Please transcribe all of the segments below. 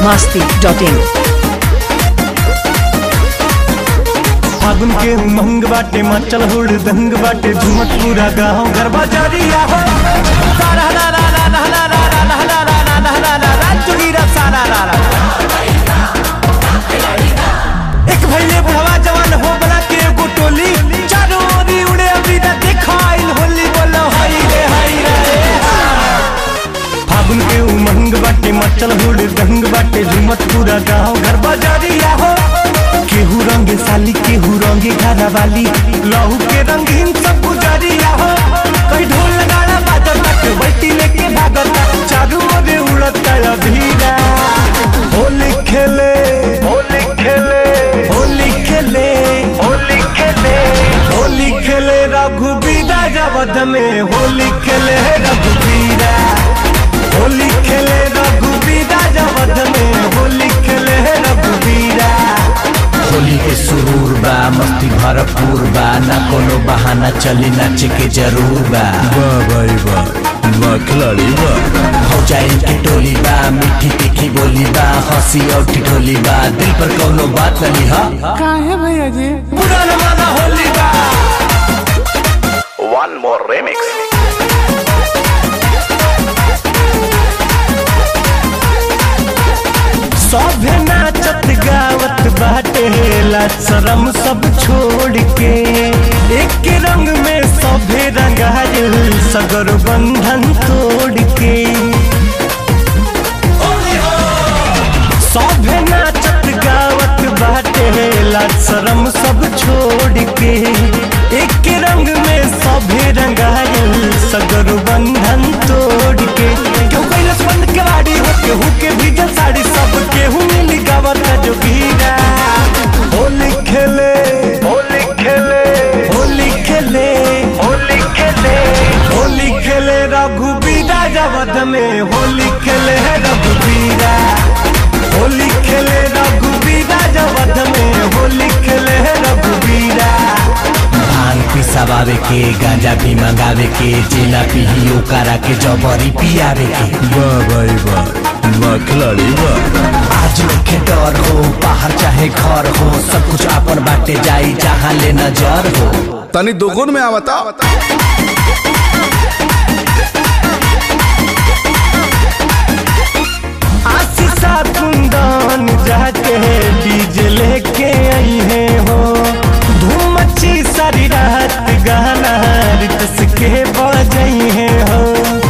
masti.in. फागुन के उमंग बाटे मचल हुड़ दंग बाटे झुमत पूरा गाँव घर बाजारिया हो सारा ला ला ला ला ला ला ला ला ला ला ला ला ला ला ला चुगीरा सारा ला ला एक भैले बुढ़वा जवान हो बना के एगो टोली चारों ओरी उड़े अभी ना देखाइल होली बोलो हाय रे हाय रे फागुन के उमंग बाटे मचल हुड़ दंग बाटे झुमत पूरा गाँव घर बाजारिया हो केहू रंग साली केहू रंगे घरा वाली लहू के रंगीन सब गुजरिया हो कई ढोल गाड़ा बाजत बाटे बैठी लेके भागत चारू ओरे उड़त अभीरा होली खेले होली खेले होली खेले होली खेले होली खेले रघुबीरा जबद में होली खेले रघुबीरा होली खेले रघुबीरा जबद में होली खेले रघुबीरा होली के सुरूर बा मस्ती भरपूर बा ना कोनो बहाना चली नाचे के जरूर बा वाह भाई वाह वाह खिलाड़ी वाह हो जाए के टोली बा मीठी तीखी बोली बा हंसी और ठिठोली बा दिल पर कोनो बात नहीं हा पूरा जमाना होली का One more remix. सभे नाचत गावत बाटे ला शरम सब छोड़ के एक रंग में सभे रंगायल सगर बंधन तोड़ के सभे नाचत गावत बाटे ला शरम सब छोड़ के एक रंग में सभे रंगायल सगर बंधन तोड़ के क्यों कैलस बंद केवाड़ी हो केहू के भीजल साड़ी सब केहू मिली गावत जोगीरा होली खेले होली खेले होली खेले होली खेले होली खेले रघुबीरा जबद में होली खेले रघुबीरा होली खेले रघुबीरा जबद में होली खेले रघुबीरा भांग पिसावे के गांजा भी मंगावे के जिला पिहियो करा के जबरी पियावे के वाह भाई वाह वाह खिलाड़ी वाह आज के डर हो बाहर चाहे घर हो सब कुछ अपन बाटे जाई जहाँ ले नजर हो तनी दोगुन में आवता आशीषा कुंदन जाके डीजे लेके आई है हो धूम मची सारी रात गाना रितस के बजाई है हो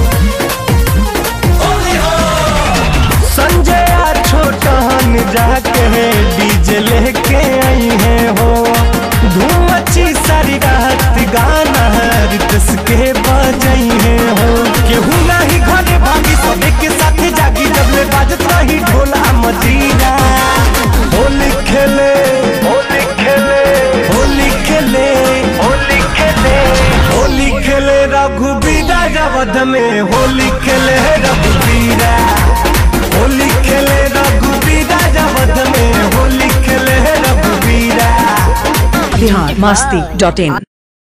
संजय आ छोटन जाके डीजे लेके आई है हो धूम मची सारी रात गाना रितस के बजाई है हो केहू नाही घरे भागी सबे के साथे जागी जब ले बाजत रही ढोला मदीना होली खेले होली खेले होली खेले होली खेले होली खेले रघुबीरा जबद में होली खेले रघुबीरा होली खेले रघुबीरा जबद में होली खेले रघुबीरा Bihar masti.in.